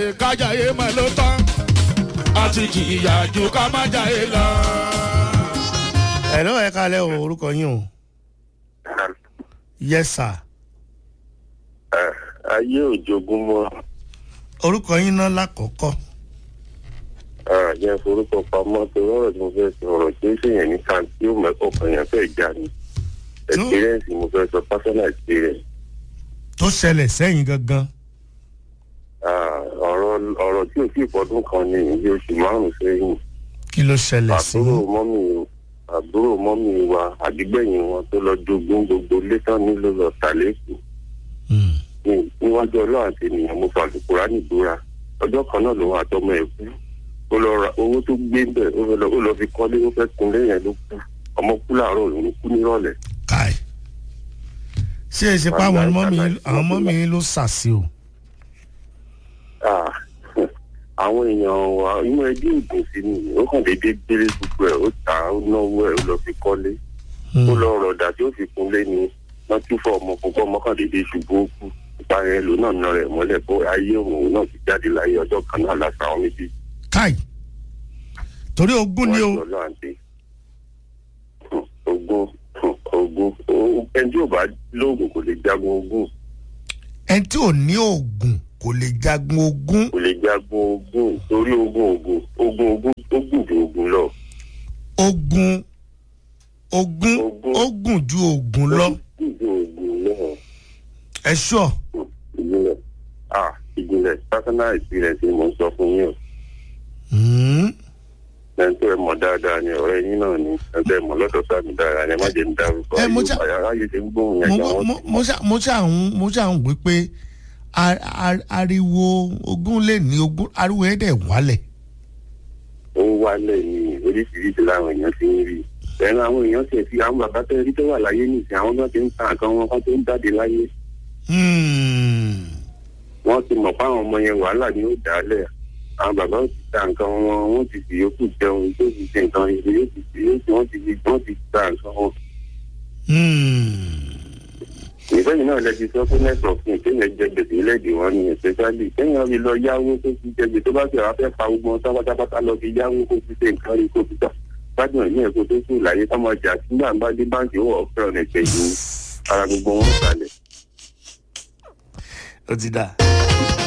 kájàyé mọ́ ló tán àti jìyà ju ká má jàyé lọ. ẹ lọ́wọ́ ẹ kálẹ̀ o orúkọ yín o yes sir ayé òjogún mọ́ orúkọ yín náà lákọ̀ọ́kọ́ àjẹ́ forúkọ pamọ́ tó rọrọ̀ tí mo fẹ́ sọ ọ̀rọ̀ tí ó ṣèyàn ní kan tí ó mẹ́kọ̀ọ́ kan yẹn fẹ́ já ni experience mo fẹ́ sọ personal experience tó ṣẹlẹ̀ sẹ́yìn gangan Ah, ọ̀rọ̀ ọ̀rọ̀ tí ò sí ìpọ́dún kan ní iye oṣù márùn-ún sẹ́yìn kí ló ṣẹlẹ̀ sí àbúrò mọ́mì àbúrò mọ́mì wa àdígbẹ̀yìn wọn tó lọ jogún gbogbo létán nílò lọ tàlẹ́kù Hmm. ní- níwájú ọlọ́run àti ènìyàn mo fa àlùkùrá nìbúra ọjọ́ kan náà lòun àtọmọ ẹ̀ kú ó lọ ra owó tó gbé ń bẹ̀ ó fẹ́ lọ- ó lọ fi kọ́lé ó fẹ́ kun lẹ́yìn ló kú ọmọ kú láàárọ̀ òun kú nírọ̀lẹ́ káì ṣé ẹ ṣe pé àwọn mọ́mí àwọn mọ́mí yín ló ṣàṣì o Ah, àwọn èèyàn wa inú ẹbí ìdùn sí ni ó kàn déédéé gbélé gbogbo ẹ̀ ó tà á ó náwó ẹ̀ ó lọ fi kọ́lé ó lọ rọ̀dà tí ó fi kunlé ni wọ́n tún fọ ọmọ púpọ̀ mọ́kàndínlẹ́ ṣubú ó kú ìparí ẹ̀ ló náà nà rẹ̀ mọ́lẹ̀ kó ayé òun náà ti jáde láyé ọjọ́ kan náà láti àwọn méjì káì torí ogún ni o wọ́n lọ àǹtí ogun ogun ẹni tí ò bá lóògùn kò lè jagun ogun ẹni tí ò ní oògùn kò lè jagun ogún kò lè jagun ogun torí ogun ogun ogun ogun ó gùn ju ogun lọ. ogun ogún Ogún. ó gùn ju oògùn lọ gùn ju ogun lọ. ẹ ṣọ ìjìnlẹ̀ ah ìjìnlẹ̀ personal experience ni mo ń sọ fún yín o ẹni tó ẹ mọ̀ dáadáa ni ọ̀rẹ́ yín náà ni ẹni tó ẹ mọ̀ lọ́dọ̀ sáàmì dáadáa ni ẹ má jẹ́ ń dárúkọ Ẹ, mo já- ayé ti ń gbóhùn yẹn gan wọ́n ti mo ṣà- mo ṣà ń mo ṣà ń wí pé a- a- ariwo ogún lè ní ogún ariwo ẹ̀ dẹ̀ wálẹ̀ ó ń wálẹ̀ ní oríṣiríṣi láwọn èèyàn ti ń rí ẹnu àwọn èèyàn tiẹ̀ fi àwọn bàbá tẹ́ rí tó wà láyé nìsín àwọn náà ti ń ta nǹkan wọn kan tó ń jáde láyé Hmm. wọ́n ti mọ̀ fáwọn ọmọ yẹn wàhálà ni ó dálẹ̀ àwọn bàbá ó ti ta nǹkan wọn wọ́n ti fi yòókù jẹun tó ti ṣe nǹkan ìṣe yóò ti fi yóò ti wọ́n ti fi wọ́n ti ta nǹkan wọn. Hmm. ìfẹ́yìn náà lẹ́bi sọ pé network ní kéèyàn jẹ gbèsè lẹ́ẹ̀dì wọn ni especially kéèyàn fi lọ yáwó tó fi jẹ gbèsè tó bá fi àwọn afẹ́ pa gbogbo wọn pátápátá lọ fi yáwó kó fi ṣe nǹkan rí kó fi tà gbádùn ẹ̀mí ẹ̀kọ́ tó kù láyé ká máa jà sí nígbà bá dé báńkì ó wọ̀ ọ̀fẹ́ ọ̀nà ìgbẹ̀yìn ara gbogbo wọn kalẹ̀. ó ti dà.